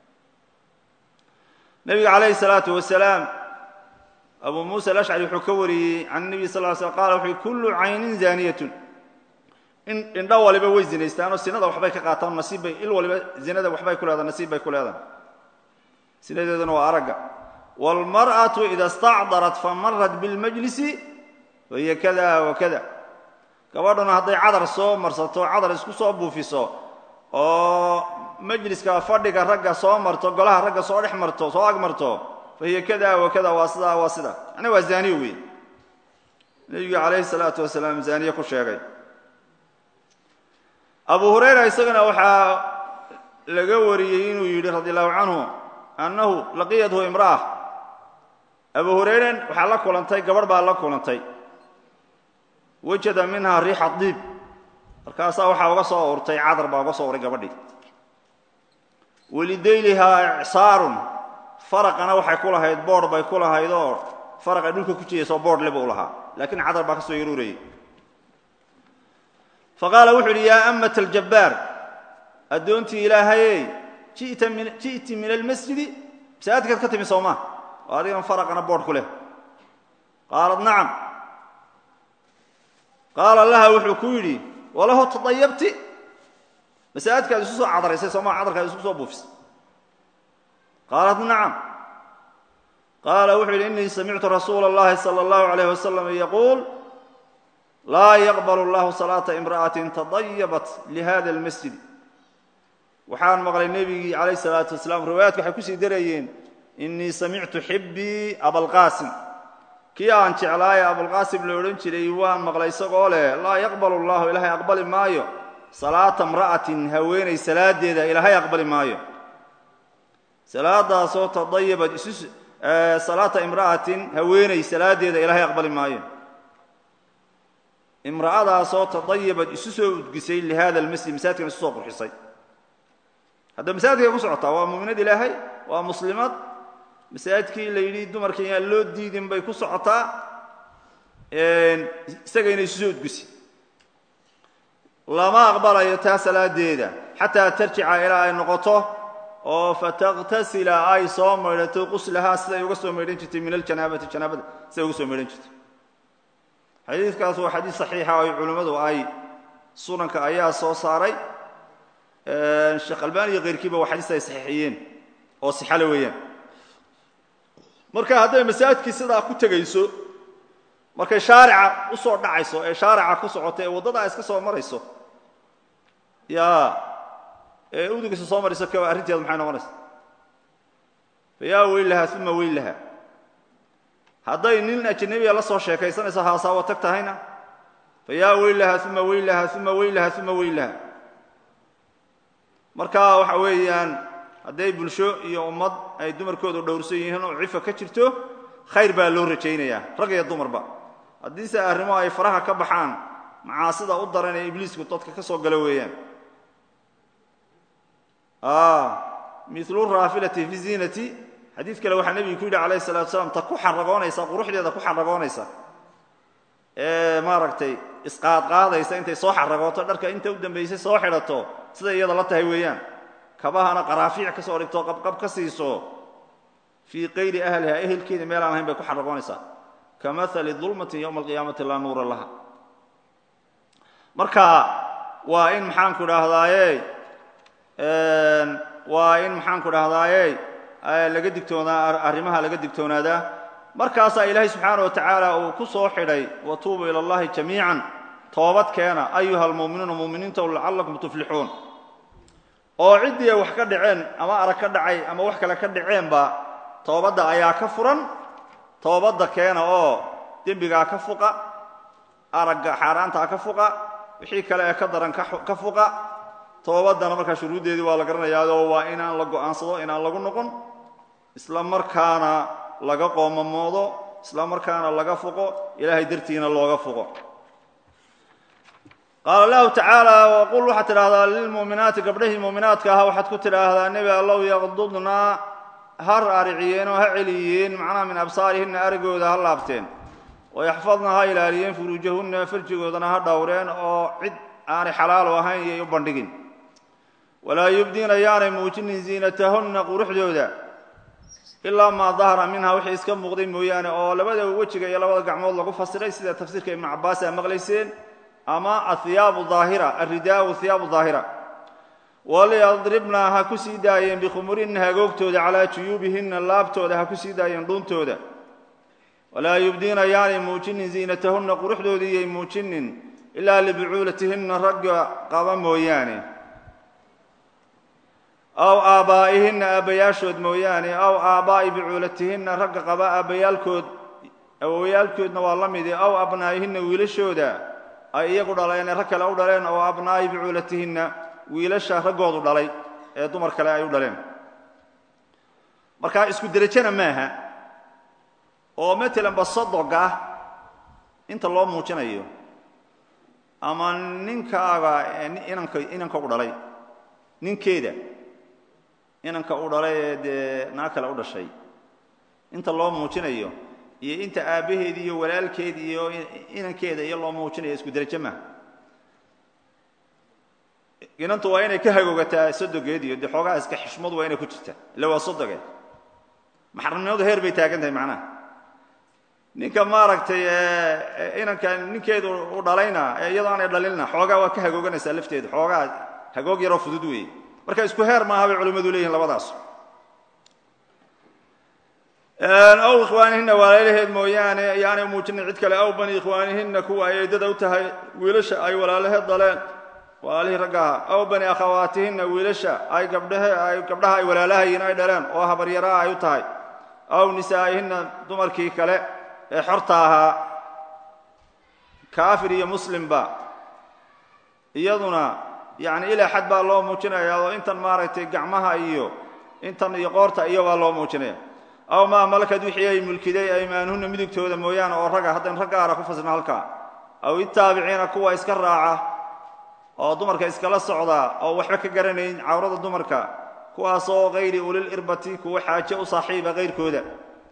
nebiga calayhi salaatu wasalaam abu muusa alashcari wuxuu ka wariyey can nebi sal ly slm qala wuxuu yihi kullu caynin zaaniyatun indho waliba way zinaystaanoo sinada waxbay ka qaataan nasiibbay il waliba zinada waxbay ku leedahay nasiib bay ku leedahay sinadeeduna waa aragga wاlmarأaةu ida اstacdarat famarat biاlmajlisi wahiya kada wakada gabadhuna hadday cadar soo marsato cadar isku soo buufiso oo majliska fadhiga ragga soo marto golaha ragga soo dhex marto soo ag marto fa hiya kada wa kada waa sidaa waa sida yani waa zaaniye wey nebigu calayhi salaatu wasalaam zaaniye ku sheegay abu hurayra isagana waxaa laga wariyey inuu yidhi radi allahu canhu annahu laqiyathu imra'a abu hurayren waxaa la kulantay gabadh baa la kulantay wajada minha riixa diib markaasaa waxaa uga soo urtay cadar baa uga soo uray gabadhii walidaylihaa icsaarun faraqana waxay ku lahayd boodh bay ku lahayd oo faraq ay dhulka ku jidaysoo boodh le buu lahaa laakiin cadar baa ka soo yaruurayay faqaala wuxuu yidhi yaa amat aljabbaar addoontii ilaahayey ji'ti min almasjidi masaajidkaad ka timi soomaa oo adigan faraqana boodh ku leh qaalat nacam qaala laha wuxuu ku yidhi walahu tadayabti masaajidkaad isu soo cadaraysay soomaa cadarkaad isku soo buufisay qaalat nacam qaala wuxuu yidhi innii samictu rasuula اllahi salى اllahu عalayh wasalam yaquul laa yaqbal اllahu salaata imra'atin tadayabat lihada اlmasjid waxaan maqlay nebigii calayh salaatu wasalaam riwaayaadka waxay kusii darayeen innii samictu xibbii abalqaasim kii aan jeclaaye abulqaasim la odhan jiray waan maqlay isagoo leh laa yaqbal allahu ilaahay aqbali maayo salaata imra'atin haweenay salaadeeda ilaahay aqbali maayo salaadaasoo tadayabat isu salaata imra'atin haweenay salaadeeda ilaahay aqbali maayo imra'adaasoo tadayabad isu soo udgisay lihada almasjid masaajidkan isu soo qurxisay hadda masaajidkay ku socotaa waa mu'minad ilaahay waa muslimad masaajidkii la yidhi dumarka yaan loo diidin bay ku socotaa isagayna isu soo udgisi lama aqbalayo taa salaadeeda xataa tarjica ilaa ay noqoto oo fataktasila ay soo maydhato quslahaa siday uga soo maydhan jirtay min aljanaabati janaabada siday uga soo maydhan jirtay xadiidkaas waa xadiid saxiixa oo culimmadu ay sunanka ayaa soo saaray sheekh albani iyo keyrkiiba waa xadiis ay saxiixiyeen oo sixale weeyaan marka hadday masaajidkii sidaa ku tegayso markay shaarica u soo dhacayso ee shaarica ku socoto ee waddada iska soo marayso yaa ee udugiisa soo marayso ka arrinteedu maxay noqonaysa fa yaa weylaha uma weylaha hadday nin ajnabiya la soo sheekaysanayso haasaawo tag tahayna fa yaa weylaha uma weylaha uma weylaha uma weylaha marka waxa weeyaan hadday bulsho iyo ummad ay dumarkoodu dhowrsan yihiin oo cifa ka jirto khayr baa loo rajaynayaa rag iyo dumarba haddiise arrimo ay faraha ka baxaan macaasida u daran ee ibliisku dadka ka soo galo weeyaan milu raafilati fi ziinati xadiid kale waxaa nebigu ku yidhi alayh salatu slam ta ku xaragoonaysa quruxdeeda ku xaragoonaysa ee maaragtay isqaadqaadaysa intay soo xaragooto dharka inta u dambaysay soo xidhato siday iyada la tahay weeyaan kabahana qaraafiic ka soo dhigto qabqab ka siiso fii qayri ahliha ehelkeeda meel aan ahayn bay ku xaragoonaysaa ka maali dulmatin yowma alqiyaamati laa nuura laha marka waa in maxaanku idhaahdaaye waa in maxaanku dhahdaaye laga digtoonaa arrimaha laga digtoonaadaa markaasaa ilaahay subxaana wa tacaala uu ku soo xidhay watuubu ila allahi jamiican toobad keena ayuha almu'minuuna mu'miniinta lacallakum tuflixuun oo ciddii ay wax ka dhaceen ama arag ka dhacay ama wax kale ka dhaceenba toobadda ayaa ka furan toobadda keena oo dembigaa ka fuqa aragga xaaraantaa ka fuqa wixii kale ee ka daran ka fuqa toobaddana markaa shuruuddeedii waa la garanayaao waa inaan la go'aansado inaan lagu noqon isla markaana laga qoomamoodo isla markaana laga fuqo ilaahay dartiina looga fuqo qaala allahu tacaala waqul waxaad tidhaahdaa lilmu'minaati gabdhahii mu'minaadka ahaa waxaad ku tidhaahdaa nebi allow yaqdudnaa ha raariciyeen oo ha celiyeen macnaha min absaarihinna aragooda ha laabteen wayaxfadna ha ilaaliyeen furuujahunna farjigoodana ha dhowreen oo cid aanay xalaalo ahayn iyay u bandhigin walaa yubdiina yaanay muujinin ziinatahunna quruxdooda ilaa maa dahara minha wixii iska muuqday mooyaane oo labada wejiga iyo labada gacmood lagu fasiray sida tafsiirka ibnu cabbaas aa maqlayseen ama ahiyaabu daahira alridaau hiyaabu daahira waliyadribna ha ku sii daayeen bikhumurinna hagoogtooda calaa juyuubihinna laabtooda ha ku sii daayeen dhuuntooda walaa yubdiina yaanay muujinin ziinatahunna quruxdoodii iyay muujinin ilaa libucuulatihinna ragga qaba mooyaane aw aabbaa'ihinna aabbayaashood mooyaane aw aabbaa'i bucuulatihinna ragga qaba aabbayaalkood awowayaalkoodna waa la midi aw abnaa'ihinna wiilashooda ay iyagu dhaleen ee rag kale u dhaleen oo abnaa'i bucuulatihinna wiilasha raggoodu dhalay ee dumar kale ay u dhaleen markaa isku derajana maaha oo matalan basadoga inta loo muujinayo ama ninkaaga inanka inanka u dhalay ninkeeda inanka u dhalay ee dee naag kale u dhashay inta loo muujinayo iyo inta aabbaheedi iyo walaalkeedi iyo inankeeda iyo loo muujinayo isku derajo maaha inantu waa inay ka hagoogataa sodogeed iyo dee xoogaha iska xishmadu waa inay ku jirtaa ille waa sodogeed maxramnimadu heer bay taagan tahay macnaha ninka maaragtay inanka ninkeedu u dhalayna ee iyadoo aanay dhalinna xoogaa waa ka hagooganaysaa lafteedu xoogaa hagoog yaroo fudud weeye marka isku heer maaha bay culimmadu leeyihin labadaas aw ikhwaanihinna walaalaheed mooyaane yaanay muujinin cid kale aw bani ikhwaanihinna kuwa ay eedada u tahay wiilasha ay walaalaheed daleen walaalihii raggaha aw bani akhawaatihinna wiilasha ay gabdhahe ay gabdhaha ay walaalahayiin ay dhaleen oo habaryaraha ay u tahay aw nisaa'ihinna dumarkii kale ee xorta ahaa kaafir iyo muslimba iyaduna yacni ilaa xad baa loo muujinaya oo intan maaragtay gacmaha iyo intan iyo qoorta iyo baa loo muujinaya aw maa malakad wixii ay mulkiday aymaanuhunna midigtooda mooyaane oo ragga haddayn rag gaara ku fasirno halkaa aw itaabiciina kuwa iska raaca oo dumarka iskala socda oo waxba ka garanayn cawrada dumarka kuwaasoo kayri ulil irbati kuwa xaaje u saaxiiba kayrkooda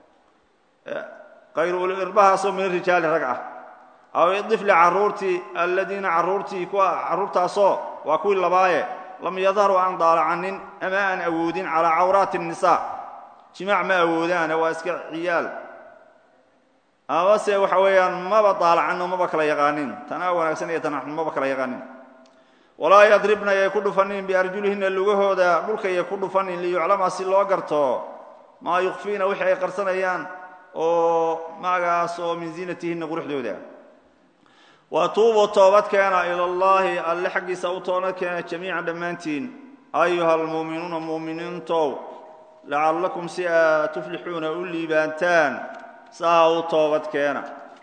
kayru ulil irbahaasoo min rijaali rag ah aw idifli carruurtii alladiina carruurtii kuwa carruurtaasoo waa kuwii labaaye lam yadharuu aan daalacanin ama aan awoodin calaa cawraati الnisaa jimaac ma awoodaane waa iska ciyaal amase waxa weeyaan maba daalacanno maba kala yaqaanin tanaa wanaagsan iyo tanaxun maba kala yaqaanin walaa yadribna yay ku dhufanin biarjulihinna lugahooda dhulkayay ku dhufanin liyuclama si loo garto maa yukfiina wixii ay qarsanayaan oo magaas oo min ziinatihinna quruxdooda wa tuubuu toobadkeena ila allaahi alle xaggiisa u toobadkeena jamiican dhammaantiin ayuha almuuminuuna muuminiintow lacallakum si aad tuflixuuna u liibaantaan saa u toobadkeena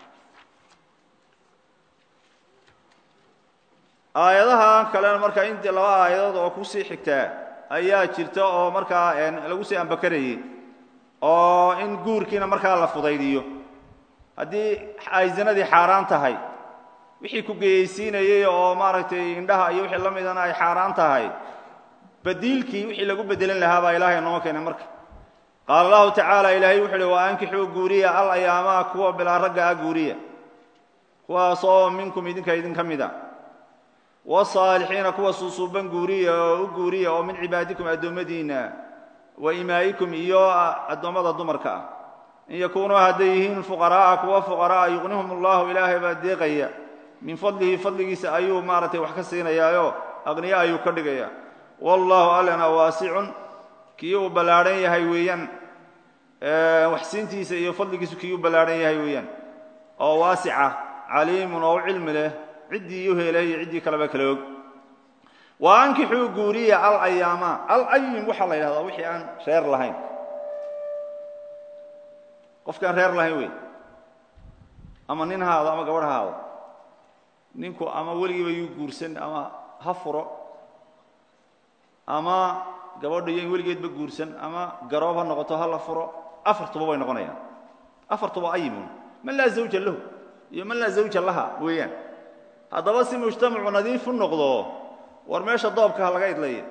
aayadahan kalena markaa intii laba aayadood oo kusii xigtaa ayaa jirta oo markaa lagu sii ambakarayey oo in guurkiina markaa la fudaydiyo haddii ay zinadii xaaraan tahay wixii ku geyaysiinayey oo maaragtay indhaha iyo wixii la midana ay xaaraan tahay badiilkii wixii lagu bedelin lahaa baa ilaahay noo keenay marka qaala allahu tacaala ilaahay wuxu uhi wa ankixuu guuriya al ayaamaha kuwa bilaa ragga ah guuriya kuwaasoo minkum idinka idin ka mida wasaalixiina kuwa suusuuban guuriya oo u guuriya oo min cibaadikum addoommadiinna wa imaa'ikum iyo addoommada dumarka ah in yakuunuu hadday yihiin fuqaraa'a kuwa fuqara'a yuqnihum allahu ilaahay baa deeqaya min fadlihi fadligiisa ayuu maaragtay wax ka siinayaayo aqniya ayuu ka dhigaya wallahu allana waasicun kii uu ballaadhan yahay weeyaan waxsiintiisa iyo fadligiisu kii u ballaadhan yahay weeyaan oo waasica caliimun oo u cilmi leh ciddii u helay iyo ciddii kaleba kala og wa ankixuu guuriya al ayaama al ayim waxaa la yidhahdaa wixii aan reer lahayn qofkaan reer lahayn wey ama nin haado ama gabadh haado ninku ama weligiiba yuu guursan ama ha furo ama gabadha iyo in weligeedba guursan ama garoob ha noqoto ha la furo afartuba way noqonayaan afartuba ayimun man laa zawja lahu iyo man laa zawja laha weeyaan haddaba si mujtamacu nadiif u noqdo war meesha doobka ha laga idlaya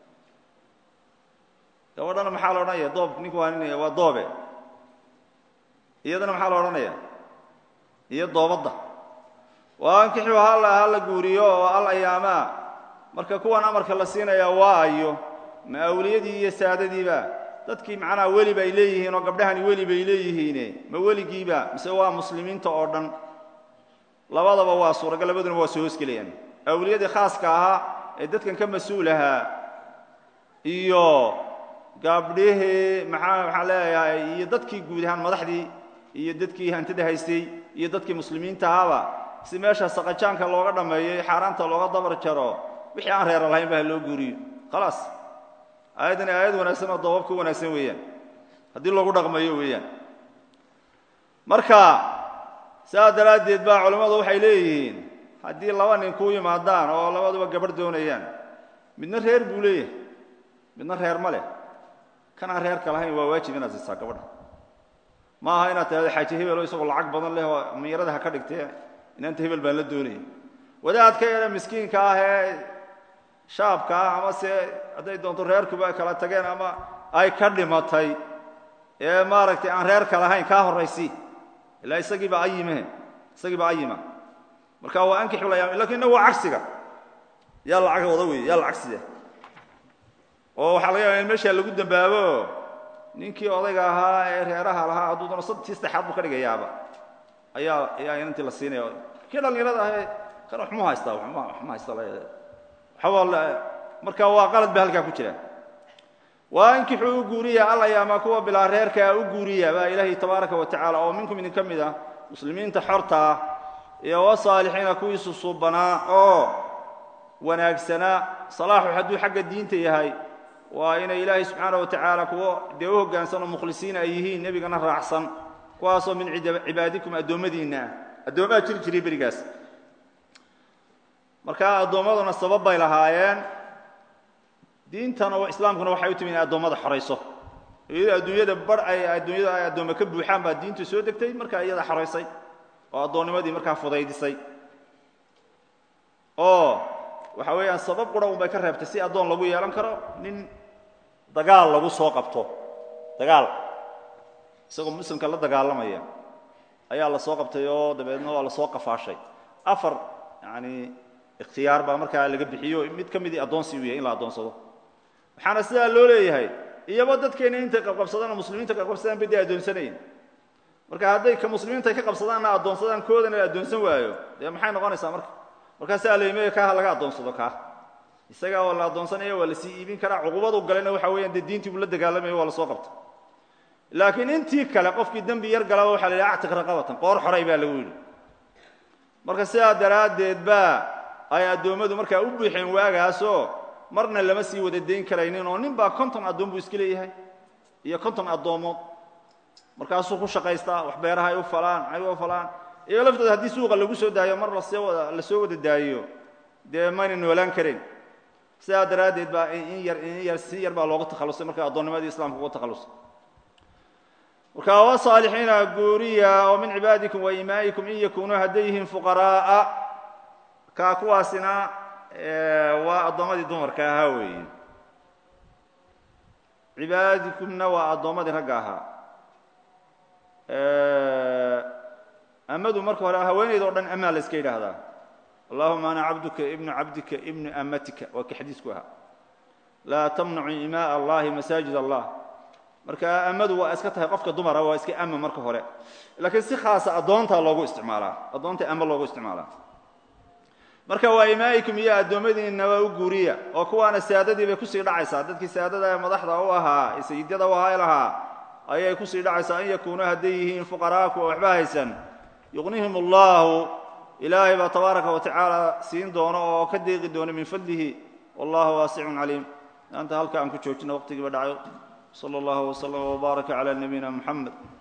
gabadhana maxaa la odhanaya doob ninku waa nin waa doobe iyadana maxaa la odhanaya iyo doobadda waa ankixuu hala ha la guuriyo oo al ayaamaa marka kuwan amarka la siinayaa waa ayo ma awliyadii iyo saadadiiba dadkii macnaha weli bay leeyihiin oo gabdhahani weli bay leeyihiine ma weligiiba mise waa muslimiinta oo dhan labadaba waa suuragal labaduna waa soo hoosgelayaan awliyadii khaaska ahaa ee dadkan ka mas-uul ahaa iyo gabdhihii maxaa maxaan leeyahay iyo dadkii guud ahaan madaxdii iyo dadkii hantida haystay iyo dadkii muslimiinta ahaaba si meesha saqajaanka looga dhammeeyo xaaraanta looga dabar jaro wixii aan reera lahayn ba ha loo guuriyo khalaas aayaddani aayad wanaagsan oo dabab ka wanaagsan weeyaan haddii loogu dhaqmayo weeyaan marka saas daraaddeed baa culammadu waxay leeyihiin haddii laba nin ku yimaadaan oo labaduba gabarh doonayaan midna reer buu leeyahay midna reer ma leh kan aan reerka lahayn waa waajib inaad siisaa gabadha ma aha inaad tahado xaaji hebelo isagoo lacag badan leh oo miyarada ha ka dhigtee inaanta hebel baan la doonaya wadaadka yare miskiinka ah ee shaabka ah ama se hadday doonto reerkuba ay kala tageen ama ay ka dhimatay ee maaragtay aan reerka lahayn kaa horraysi ilaa isagiiba ayimehe isagiiba ayima marka waa ankixulayaam lakin innagu waa cagsiga yaa lacag wada wey yaa lacagsiya oo waxaa laga yaaba in meeshaa lagu dambaabo ninkii odayga ahaa ee reeraha lahaa hadduu doono sadtii saddexaad buu ka dhigayaaba ayaa ayaa inantii la siinaya kii dhallinyarada ahee kan waxmu haystaa waxma waxma haysta waxba marka waa qalad ba halkaa ku jira waa inkixuu u guuriya alayaama kuwa bilaa reerkaa u guuriya baa ilaahay tabaaraka wa tacaala oo minkum idin ka mid ah muslimiinta xorta ah iyo wasaalixiina kuwii susuubanaa oo wanaagsanaa salaaxu hadduu xagga diinta yahay waa inay ilaahay subxaana wa tacaala kuwo dee u hoggaansan oo mukhlisiin ay yihiin nebigana raacsan kuwaasoo min cibaadikum addoommadiinna ah addoommaha jiri jiray berigaas marka addoommaduna sabab bay lahaayeen diintana islaamkuna waxay u timi inay addoommada xorayso iyadoo adduunyada bar ay adduunyada ay addoome ka buuxaan baa diintu soo degtay markaa iyada xoraysay oo addoonnimadii markaa fudaydisay oo waxa weeyaan sabab qura un bay ka reebtay si addoon lagu yeelan karo nin dagaal lagu soo qabto dagaal isagoo muslimka la dagaalamaya ayaa la soo qabtay oo dabeedna waa la soo qafaashay afar yani ikhtiyaar baa markaa laga bixiyo mid ka midii addoonsi u yahay in la addoonsado waxaana sidaa loo leeyahay iyaba dadkeenna intay qabqabsadaan oo muslimiinta qabqabsadaan bay dee addoonsanayin marka hadday ka muslimiinta ka qabsadaanna addoonsadaan koodana la addoonsan waayo dee maxay noqonaysaa marka markaasaa leymaya kaaha laga addoonsado kaa isagaa waa la addoonsanaya waa la sii iibin karaa cuqubadu galena waxa weeyaan dee diintii buu la dagaalamayo waa la soo qabta laakiin intii kale qofkii dembi yar galaba waxa la yidhi actiq raqabatan qoor xoray baa lagu yidhi marka sidaa daraaddeed baa ay addoommadu markaa u buuxeen waagaasoo marna lama sii wada dayn karaynin oo nin baa konton addoon buu iska leeyahay iyo konton addoomood markaasuu ku shaqaystaa wax beeraha ay u falaan ay u falaan iyo laftooda haddii suuqa lagu soo daayo mar lasoo wada la soo wada daayiyo dee mayna noolaan karin sidaa daraaddeed baa in yar in yar si yar baa looga takhallusay marka addoonnimadii islamka uga takhallusay marka wasaalixiina guuriya oo min cibaadikum wa imaa'ikum in yakunuu hadday yihiin fuqaraa'a kaa kuwaasina waa addoommadii dumarka ahaa weeye cibaadikumna waa addoommadii ragga ahaa amadu marka hore haweenayd o dhan amaa la iska yidhaahdaa allahuma ana cabduka ibnu cabdika ibnu amatika waa kii xadiisku ahaa laa tamnacu imaaa allahi masaajid allah marka amadu waa iska tahay qofka dumara waa iska ama marka hore laakiin si khaasa addoontaa loogu isticmaalaa addoonta ama loogu isticmaalaa marka waa imaa'ikum iyo addoommadiinna waa u guuriya oo kuwaana saadadii bay kusii dhacaysaa dadkii saadada ee madaxda u ahaa ee sayidyada u ahaa lahaa ayay kusii dhacaysaa an yakuunuu hadday yihiin fuqaraa kuwa waxba haysan yuqnihim allahu ilaahay baa tabaaraka wa tacaala siin doono oo ka deeqi doono min fadlihi wallahu waasicun caliim maanta halka aan ku joojino waqtigiiba dhacayo sala allahu wslam wbaaraka cala nabiyina muxamed